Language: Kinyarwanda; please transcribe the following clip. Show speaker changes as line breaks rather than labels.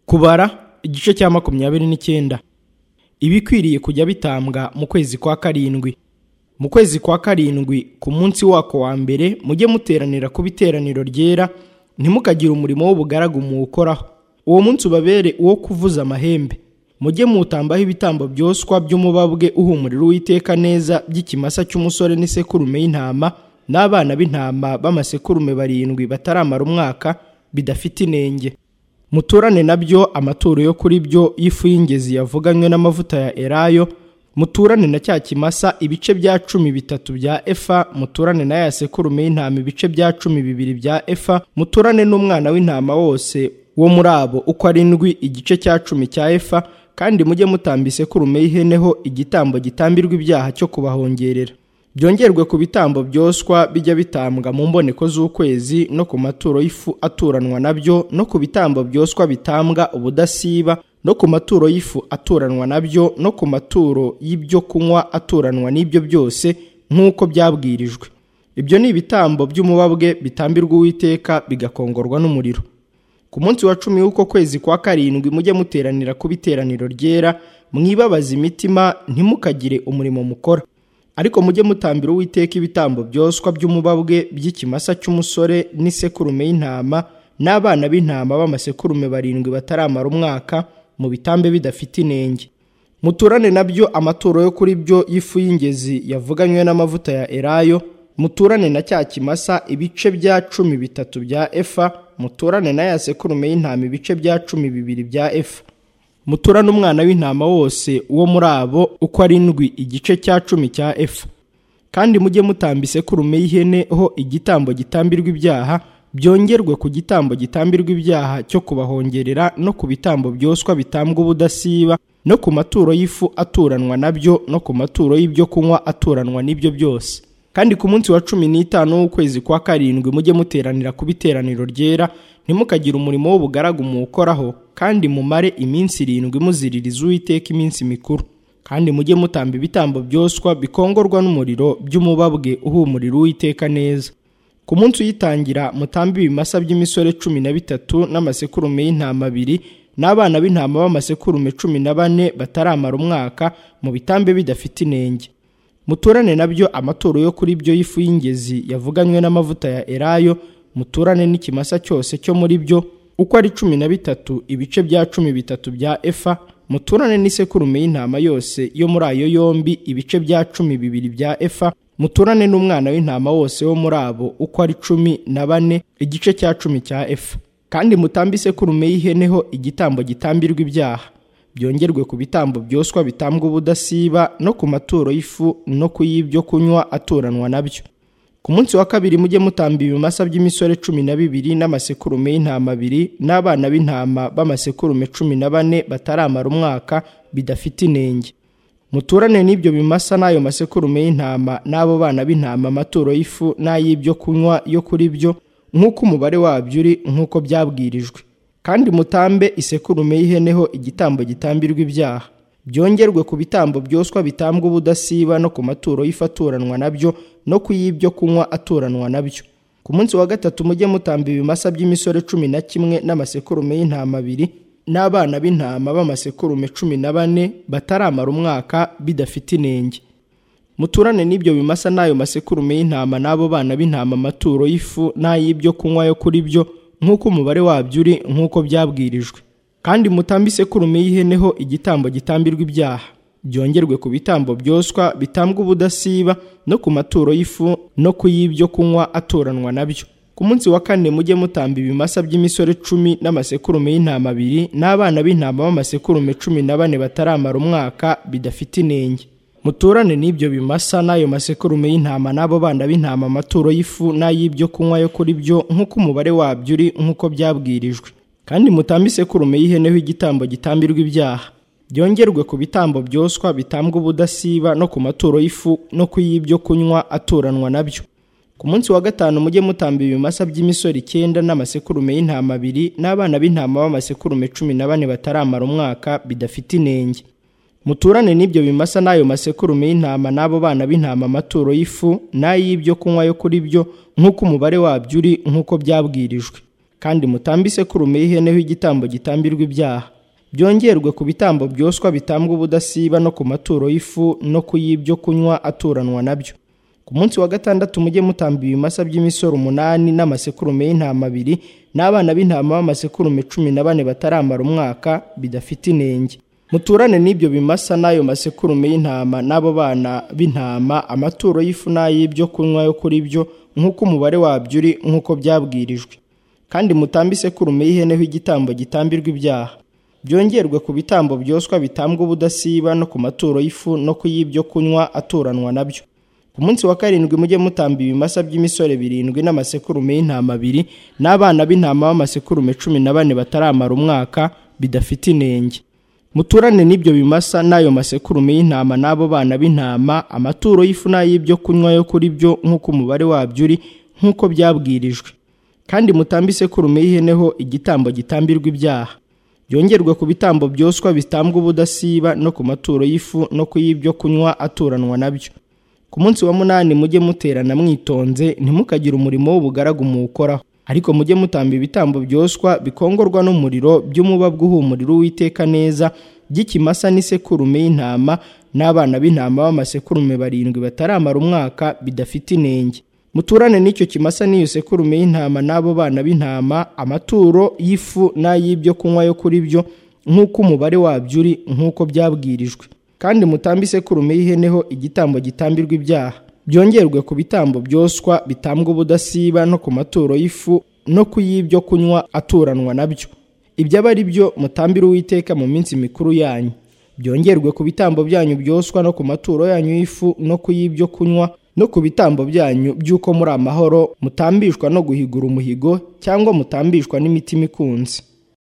kubara igice cya makumyabiri n'icyenda ibikwiriye kujya bitambwa mu kwezi kwa karindwi mu kwezi kwa karindwi ku munsi wako wa mbere mujye muteranira ku biteraniro ryera ntimukagire umurimo w'ubugaragu muwukoraho uwo munsi ubabere uwo kuvuza amahembe mujye mutambaho ibitambo byoswa by'umubabwe uhumurira uwiteka neza by'ikimasa cy'umusore n'isekurume y'intama n'abana b'intama b'amasekurume barindwi bataramara umwaka bidafite inenge muturane nabyo amaturo yo kuri byo y'ifu y'ingezi yavuganywe n'amavuta ya elayo muturane na cya kimasa ibice bya cumi bitatu bya efa muturane na ya sekurume y'intama ibice bya cumi bibiri bya efa muturane n'umwana w'intama wose wo muri abo uko arindwi igice cya cumi cya efa kandi mujye mutamba isekurume y'iheneho igitambo gitambirwa ibyaha cyo kubahongerera byongerwe ku bitambo byoswa bijya bitambwa mu mboneko z'ukwezi no ku maturo y'ifu aturanwa nabyo no ku bitambo byoswa bitambwa ubudasiba no ku maturo y'ifu aturanwa nabyo no ku maturo y'ibyo kunywa aturanwa n'ibyo byose nk'uko byabwirijwe ibyo ni ibitambo by'umubabwe bitambirwa uwiteka bigakongorwa n'umuriro ku munsi wa cumi w'uko kwezi kwa karindwi mujye muteranira ku biteraniro ryera mwibabaza imitima ntimukagire umurimo mukora ariko mujye mutambira uwiteka ibitambo byoswa by'umubabwe by'ikimasa cy'umusore n'isekurume y'intama n'abana b'intama b'amasekurume barindwi bataramara umwaka mu bitambe bidafite inenge muturane nabyo amaturo yo kuri byo y'ifu y'ingezi yavuganywe n'amavuta ya elayo muturane na cya kimasa ibice bya cumi bitatu bya efa muturane na ya sekurume y'intama ibice bya cumi bibiri bya efa muturane umwana w'intama wose wo muri abo uko arindwi igice cya cumi cya efu kandi mujye mutamba isekurume y'ihene ho igitambo gitambirwa ibyaha byongerwe ku gitambo gitambirwa ibyaha cyo kubahongerera no ku bitambo byoswa bitambwa ubudasiba no ku maturo y'ifu aturanwa nabyo no ku maturo y'ibyo kunywa aturanwa n'ibyo byose kandi ku munsi wa cumi n'itanu w'ukwezi kwa karindwi mujye muteranira ku biteraniro ryera ntimukagire umurimo w'ubugaragu muwukoraho kandi mumare iminsi irindwi muziririza uwiteka iminsi mikuru kandi mujye mutamba ibitambo byoswa bikongorwa n'umuriro by'umubabwe uhumurira uwiteka neza ku munsi uyitangira mutambe ibimasa by'imisore cumi na bitatu n'amasekurume y'intama abiri n'abana b'intama b'amasekurume cumi na bane bataramara umwaka mu bitambe bidafite inenge muturane nabyo amaturo yo kuri byo y'ifu y'ingezi yavuganywe n'amavuta ya elayo muturane n'ikimasa cyose cyo muri byo uko ari cumi na bitatu ibice bya cumi bitatu bya efa muturane n'isekurume y'intama yose yo muri ayo yombi ibice bya cumi bibiri bya efa muturane n'umwana w'intama wose wo muri abo uko ari cumi na bane igice cya cumi cya efa kandi mutambe isekurume y'ihene ho igitambo gitambirwa ibyaha byongerwe ku bitambo byoswa bitambwa ubudasiba no ku maturo y'ifu no ku y'ibyo kunywa aturanwa nabyo ku munsi wa kabiri mujye mutamba ibimasa by'imisore cumi na bibiri n'amasekurume y'intama abiri n'abana b'intama b'amasekurume cumi na bane bataramara umwaka bidafite inenge muturane n'ibyo bimasa n'ayo masekurume y'intama n'abo bana b'intama amaturo y'ifu n'ay'ibyo kunywa yo kuri byo nk'uko umubare wabyo uri nk'uko byabwirijwe kandi mutambe isekurume y'iheneho igitambo gitambirwa ibyaha byongerwe ku bitambo byoswa bitambwa ubudasiba no ku maturo y'ifaturanwa nabyo no ku y'ibyo kunywa aturanwa nabyo ku munsi wa gatatu mujye mutamba ibimasa by'imisore cumi na kimwe n'amasekurume y'intama abiri n'abana b'intama b'amasekurume cumi na bane bataramara umwaka bidafite inenge muturane n'ibyo bimasa n'ayo masekurume y'intama n'abo bana b'intama amaturo y'ifu n'ay'ibyo kunywa yo kuri byo nk'uko umubare wabyo uri nk'uko byabwirijwe kandi mutambe isekurume y'iheneho igitambo gitambirwa ibyaha byongerwe ku bitambo byoswa bitambwa ubudasiba no ku maturo y'ifu no ku y'ibyo kunywa aturanwa nabyo ku munsi wa kane mujye mutamba ibimasa by'imisore cumi n'amasekurume y'intama abiri n'abana b'intama b'amasekurume cumi na bane bataramara umwaka bidafite inenge muturane n'ibyo bimasa n'ayo masekurume y'intama n'abo bana b'intama amaturo y'ifu n'ay'ibyo kunywa yo kuri byo nk'uko umubare wabyo uri nk'uko byabwirijwe kandi mutambe isekurume y'iheneho igitambo gitambirwa ibyaha byongerwe ku bitambo byoswa bitambwa ubudasiba no ku maturo y'ifu no ku y'ibyo kunywa aturanwa nabyo ku munsi wa gatanu mujye mutamba ibimasa by'imisoro icyenda n'amasekurume y'intama abiri n'abana b'intama b'amasekurume cumi na bane bataramara umwaka bidafite inenge muturane n'ibyo bimasa n'ayo masekurume y'intama n'abo bana b'intama amaturo y'ifu n'ay'ibyo kunywa yo kuri byo nk'uko umubare wabyo uri nk'uko byabwirijwe kandi mutambe isekurume y'ihene y'igitambo gitambirwa ibyaha byongerwe ku bitambo byoswa bitambwa ubudasiba no ku maturo y'ifu no ku y'ibyo kunywa aturanwa nabyo ku munsi wa gatandatu mujye mutamba ibimasa by'imisoro umunani n'amasekurume y'intama abiri n'abana b'intama b'amasekurume cumi na bane bataramara umwaka bidafite inenge muturane n'ibyo bimasa n'ayo masekurume y'intama n'abo bana b'intama amaturo y'ifu n'ay'ibyo kunywa yo kuri byo nk'uko umubare wabyo uri nk'uko byabwirijwe kandi mutambe isekurume y'ihene y'igitambo gitambirwa ibyaha byongerwe ku bitambo byoswa bitambwa ubudasiba no ku maturo y'ifu no ku y'ibyo kunywa aturanwa nabyo ku munsi wa karindwi mujye mutamba ibimasa by'imisore birindwi n'amasekurume y'intama abiri n'abana b'intama b'amasekurume cumi na bane bataramara umwaka bidafite inenge muturane n'ibyo bimasa n'ayo masekurume y'intama n'abo bana b'intama amaturo y'ifu n'ay'ibyo kunywa yo kuri byo nk'uko umubare wabyo uri nk'uko byabwirijwe kandi mutambe isekurume y'ihene ho igitambo gitambirwa ibyaha byongerwe ku bitambo byoswa bitambwa ubudasiba no ku maturo y'ifu no ku y'ibyo kunywa aturanwa nabyo ku munsi wa munani mujye muterana mwitonze ntimukagire umurimo w'ubugaragu muwukoraho ariko mujye mutamba ibitambo byoswa bikongorwa n'umuriro by'umubabwa uhumurira uwiteka neza by'ikimasa n'isekurume y'intama n'abana b'intama b'amasekurume barindwi bataramara umwaka bidafite inenge muturane n'icyo kimasa n'iyo sekurume y'intama n'abo bana b'intama amaturo y'ifu n'ay'ibyo kunywa yo kuri byo nk'uko umubare wabyo uri nk'uko byabwirijwe kandi mutambe isekurume y'ihene ho igitambo gitambirwa ibyaha byongerwe ku bitambo byoswa bitambwa ubudasiba no ku maturo y'ifu no ku y'ibyo kunywa aturanwa nabyo ibyo aba ari byo mutambire uwiteka mu minsi mikuru yanyu byongerwe ku bitambo byanyu byoswa no ku maturo yanyu y'ifu no ku y'ibyo kunywa no ku bitambo byanyu by'uko muri amahoro mutambishwa no guhigura umuhigo cyangwa mutambishwa n'imitima ikunze